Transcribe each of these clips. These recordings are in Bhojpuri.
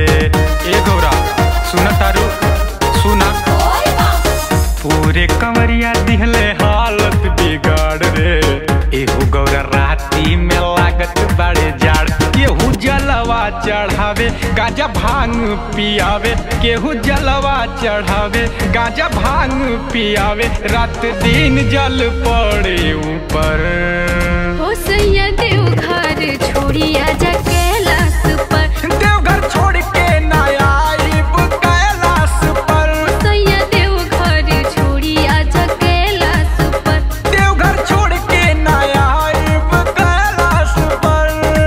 ए गौरा सुन तारू सुना पूरे कंवरिया दिहले हालत बिगाड़ रे एहू गौरा राती में लागत बड़े जाड़ केहू जलवा चढ़ावे गाजा भांग पियावे केहू जलवा चढ़ावे गाजा भांग पियावे रात दिन जल पड़े ऊपर हो सैया देव घर छोड़ी आजा कैलाश पर देवघर छोड़ के ना आइब कैलाश पर सैया देव घर छोड़ी आजा कैलाश पर देवघर छोड़ के ना आइब कैलाश पर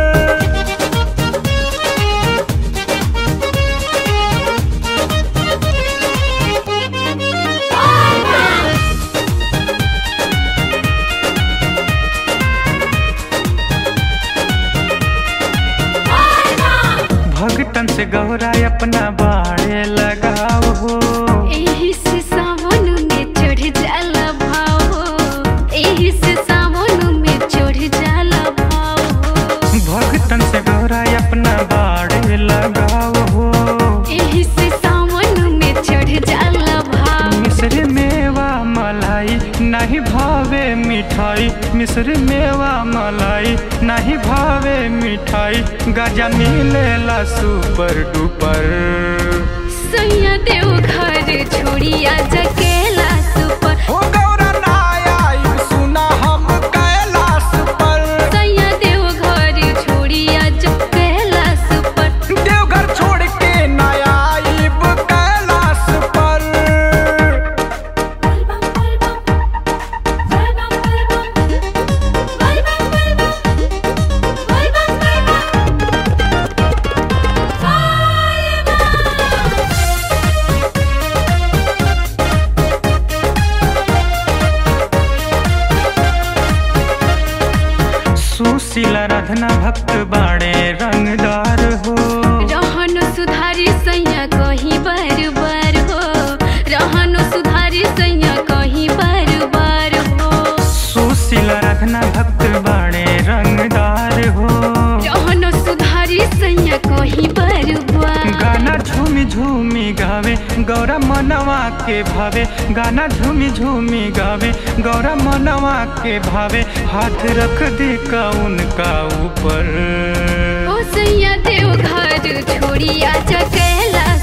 भगतन से गौरा अपना बाड़े लगाओ हो एही से सावन में चढ़ जाला भाव हो एही से सावन में चढ़ जाला भाव हो भगतन से गौरा अपना बाड़े लगाओ हो एही से सावन में चढ़ जाला भाव मिश्र मेवा मलाई नहीं भावे मिठाई मिश्र मेवा मलाई नहीं भावे मिठाई गजा मिलेला सुपर डुपर सैया देव घर छोड़ी आजा कैलाश पर हो गौरा ना आई सुना हम कैलाश पर सैया देव घर छोड़ी आजा कैलाश पर देवघर छोड़ के ना आइब कैलाश पर सुशील राधना भक्त बाड़े रंगदार हो रहन सुधारी सैया कहीं बार बार हो रहन सुधारी सैया कहीं बार बार हो सुशील राधना भक्त बाड़े रंगदार हो रहन सुधारी सैया कहीं बार बार गाना झूमी झूमी गावे गौरा मनवा के भावे गाना झूमी झूमी गावे गौरा मनवा के भावे हाथ रख दे का उनका ऊपर ओ सैया देव घर छोड़ी आजा कैलाश